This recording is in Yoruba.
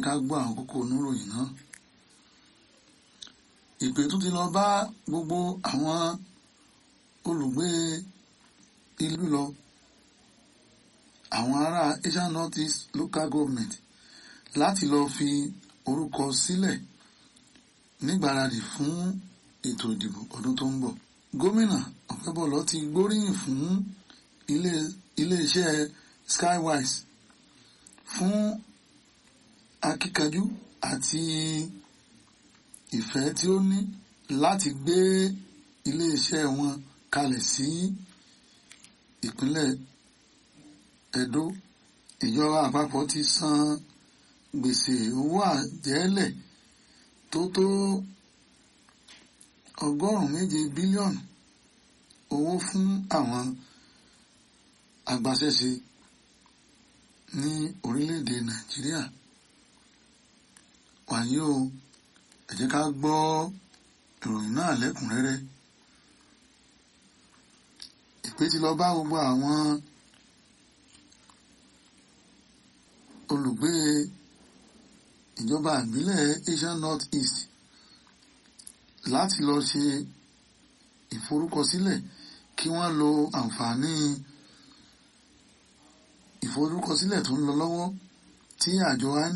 ká gbọ́ àwọn kókó oníròyìn náà ìpè tún ti lọ bá gbogbo àwọn olùgbé ìlú lọ àwọn ará Asian North East Local Government láti lọ fi orúkọ sílẹ̀ nígbáradì fún ètò ìdìbò ọdún tó ń bọ̀ gómìnà Ọ̀pẹ́bọ̀lọ́ ti gbóríyìn fún ilé iléeṣẹ́ Skywise fún akíkanjú àti ìfẹ́ tí ó ní láti gbé iléeṣẹ́ wọn kalẹ̀ sí ìpínlẹ̀ Ẹdó ìjọba àpapọ̀ ti san gbèsè owó àjẹ́lẹ̀ tó tó ọgọ́rùn-ún méje bílíọ̀nù owó fún àwọn agbaṣẹ́ṣe ní orílẹ̀-èdè Nàìjíríà wàyí o ẹ jẹ́ ká gbọ́ ìròyìn náà lẹ́kùnrẹ́rẹ́ ìpè ti lọ bá gbogbo àwọn olùgbé ìjọba ìbílẹ̀ Asian North East láti lọ ṣe ìforúkọsílẹ̀ kí wọ́n lo àǹfààní ìforúkọsílẹ̀ tó ń lọ lọ́wọ́ tí àjọ INEC